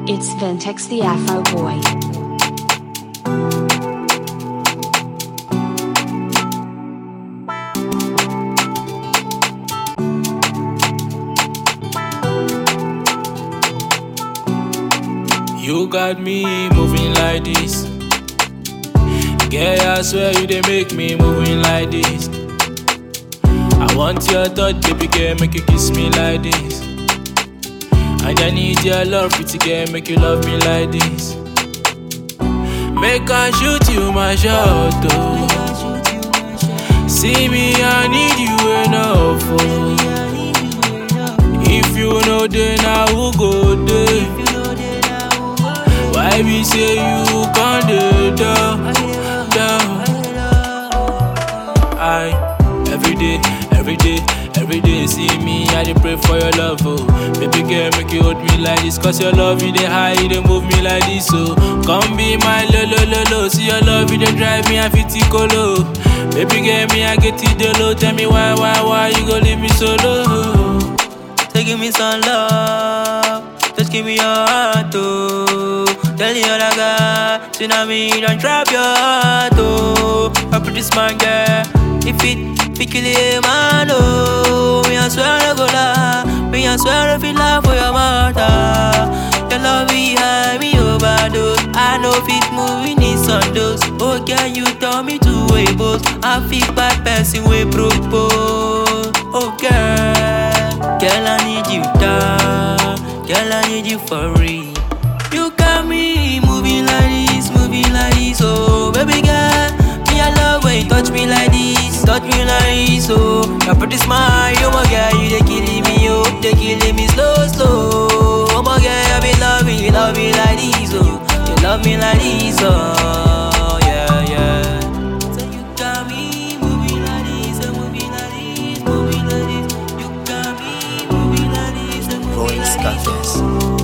It's Ventex the Afro Boy. You got me moving like this. Girl, I swear you they make me moving like this. I want your touch, baby girl, make you kiss me like this. And I need your love, pretty girl, make you love me like this. Make I shoot you my shot, oh. See me, I need you enough, oh. If you know, then I will go there. Why we say you can't do down, down? I every day, every day, every day see me, I dey pray for your love, oh. Baby girl, make you hold me like this, cause your love you dey high, you dey move me like this, oh. Come be my lo lo lo lo, see your love you dey drive me, I fit colo. Baby girl, me I get it the low, tell me why, why, why you go leave me solo? So give me some love, just give me your heart, oh. Tell the other guy, say now me don't trap your heart, oh. A pretty smart girl, if it, fi kill a man, oh. Me I swear I go lie, me I swear I feel love for your mother. Your love behind me overdose, I know fit moving in sundoes. Oh girl, you tell me to wait, boss. I feel bad person we propose. Oh girl, girl I need you down, girl I need you for real. You got me moving like this, moving like this, oh baby girl. Me I love when you touch me like this, touch me like this, oh. Your pretty smile, oh my girl, you they killing me, oh, they killing me slow, slow. Oh my girl, I be loving you, love me like this, oh. You love me like this, oh, yeah, yeah. So you got me moving like this, oh, moving like this, moving like this. You got me moving like this, oh, moving Voice like this. Cafés.